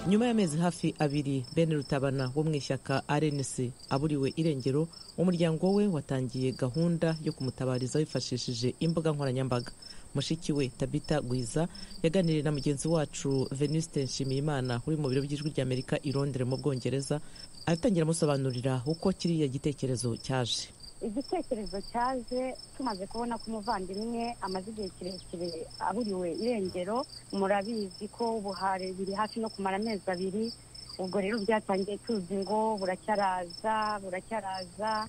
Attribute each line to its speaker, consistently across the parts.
Speaker 1: nyuma y'amezi hafi abiri Ben Rutabana wo mu ishyaka RNC aburiwe irengero umuryango we watangiye gahunda yo kumutabariza wifashishije imbuga nkoranyambaga mushiki we Tabita Gwiza yaganiriye na mugenzi wacu Venuste Nshimiyimana uri mu biro by'ijwi ry'Amerika i Londres mu Bwongereza aratangira amusobanurira uko kiriya gitekerezo cyaje
Speaker 2: igitekerezo cyaje tumaze kubona ko umuvandimwe amaze igihe kirekire aburiwe irengero murabizi ko ubuhare biri hafi no kumara amezi abiri ubwo rero byatangiye tuzi ngo buracyaraza buracyaraza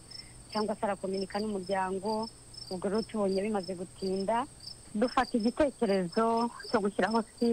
Speaker 2: cyangwa se arakominika n'umuryango ubwo rero tubonye bimaze gutinda dufata igitekerezo cyo gushyiraho siti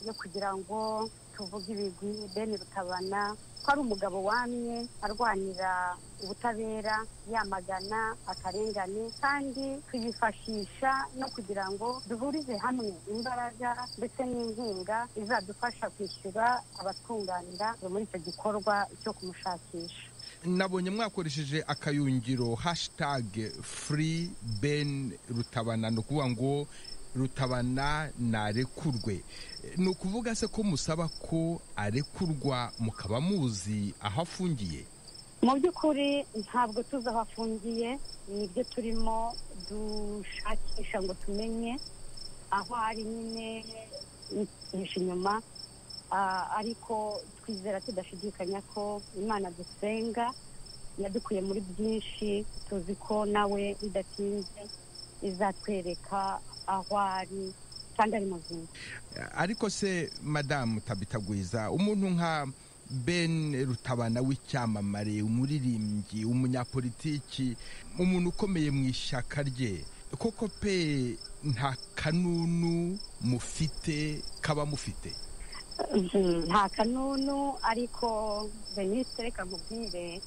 Speaker 2: yo kugira ngo tuvuge ibigwi bene rutabana ko ari umugabo wamye arwanira ubutabera yamagana akarengane kandi tuyifashisha no kugira ngo duhurize hamwe imbaraga ndetse n'inkunga izadufasha kwishyura abatunganira muri icyo gikorwa cyo kumushakisha
Speaker 3: nabonye mwakoresheje akayungiro hashitage furi beni rutabana ni ukuvuga ngo rutabana narekurwe ni ukuvuga se ko musaba ko arekurwa mukaba muzi aho afungiye
Speaker 2: mu by'ukuri ntabwo tuzi aho afungiye nibyo turimo dushakisha ngo tumenye aho ari nyine ntugishe inyuma ariko twizera tudashidikanya ko imana dusenga yadukuye muri byinshi tuzi ko nawe bidatinze izatwereka aho ari kandi ari muzima
Speaker 3: ariko se madamu tabitagwiza umuntu nka ben rutabana w'icyamamare umuririmbyi umunyapolitiki umuntu ukomeye mu ishyaka rye koko pe nta kanunu mufite kaba mufite
Speaker 2: nta kanunu ariko minisitiri reka nkubwire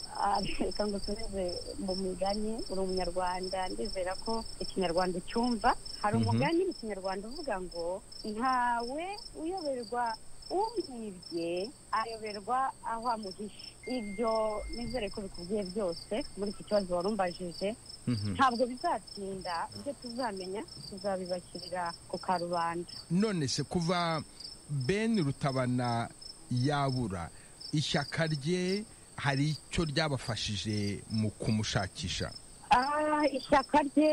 Speaker 2: reka ngusubize mu migani uri umunyarwanda ndizera ko ikinyarwanda cyumva hari umugani mu kinyarwanda uvuga ngo ntawe uyoberwa umwibye ayoberwa aho amuhishe ibyo nizere ko bikubwiye byose muri iki kibazo wari umbajije ntabwo bizatinda ibyo tuzamenya tuzabibashyirira ku karubanda
Speaker 3: none se kuva ben rutabana yabura ishyaka rye hari icyo ryabafashije mu kumushakisha
Speaker 2: ishyaka rye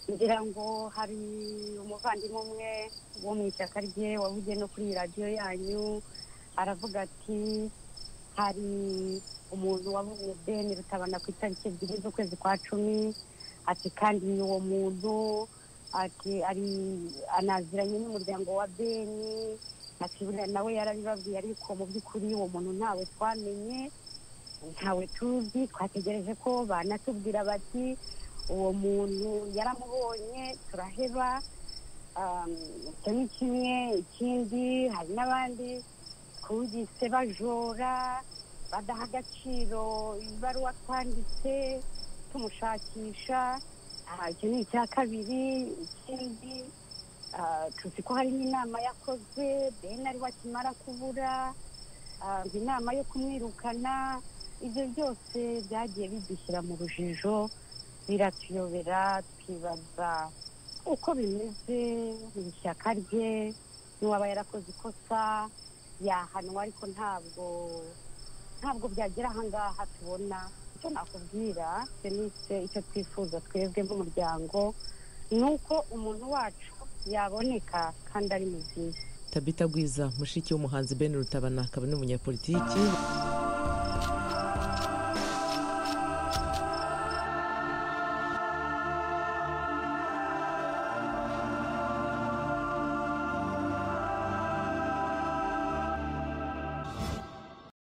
Speaker 2: ngira ngo hari umuvandimwe umwe wo mu ishyaka rye wavugiye no kuri radiyo yanyu aravuga ati hari umuntu wabonye ben rutabana ku itariki ebyiri z'ukwezi kwa cumi ati kandi ni uwo muntu ati ari anaziranye n'umuryango wa beni ati buriya nawe yarabibabwiye ariko mu by'ukuri uwo muntu ntawe twamenye ntawe tuzi twategereje ko banatubwira bati uwo muntu yaramubonye turaheba icyo ni kimwe ikindi hari n'abandi twumvise bajora badaha agaciro ibaruwa twanditse tumushakisha icyo ni icya kabiri ikindi tuzi ko hari n'inama yakoze bene ari wakimara kubura inama yo kumwirukana ibyo byose byagiye bidushyira mu rujijo biratuyobera twibaza uko bimeze mu ishyaka rye n'uwaba yarakoze ikosa yahanwa ariko ntabwo ntabwo byagera ahangaha tubona icyo nakubwira senise icyo twifuza twebwe nk'umuryango ni uko umuntu wacu yaboneka kandi ari muzima
Speaker 1: tabita gwiza mushiki w'umuhanzi ben rutabana akaba n'umunyapolitiki